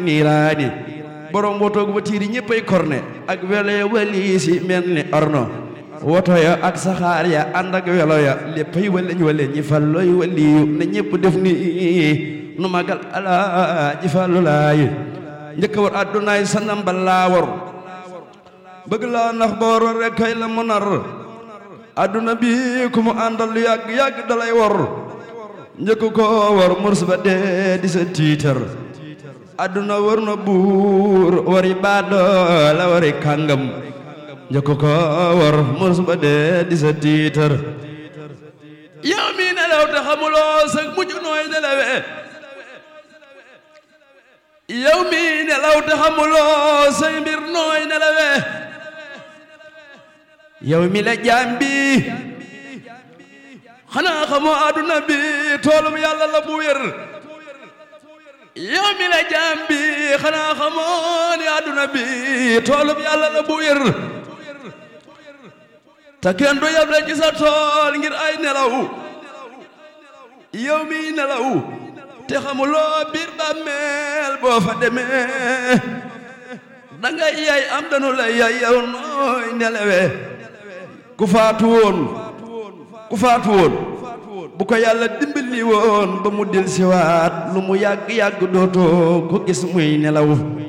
niiraani borom wotoog watiiri ñëppay korne ak welo ya waliisi mel ni orno woto ya ak saxaar ya ànd ak welo ya léppay waleñ waleñ ñi fallooy waliyu na ñëpp def ni nu magal alaaji fallu laay njëkk war addunaay sa nambal laa war bëgg laa nax boor rek kay la mu nar adduna bi ku mu àndal yàgg yàgg dalay wor njëkk ko war murs ba dee di sa tiitar adduna war na buur wari baadoo la wari kàngam njëkk ko war murs ba dee di sa tiitar yow mi nelaw te xamuloo sa mujj nooy nelawee yow mi nelaw te xamuloo say mbir nooy nelawee yow mi la jaam bi xanaa xamoo àdduna bi toolum yàlla la bu wér yow mi la jaam bi xanaa xamoo ni àdduna bi toolum yàlla la bu wér te kenn du yab la ci sa tool ngir ay nelaw yow mi nelaw te xamuloo biir bàmmeel boo fa demee danga yay am danu la yay yow nooy nelawee ku faatu woon ku faatu woon bu ko yàlla dimbali woon ba mu del siwaat lu mu yàgg-yàgg dootoo ko gis muy nelaw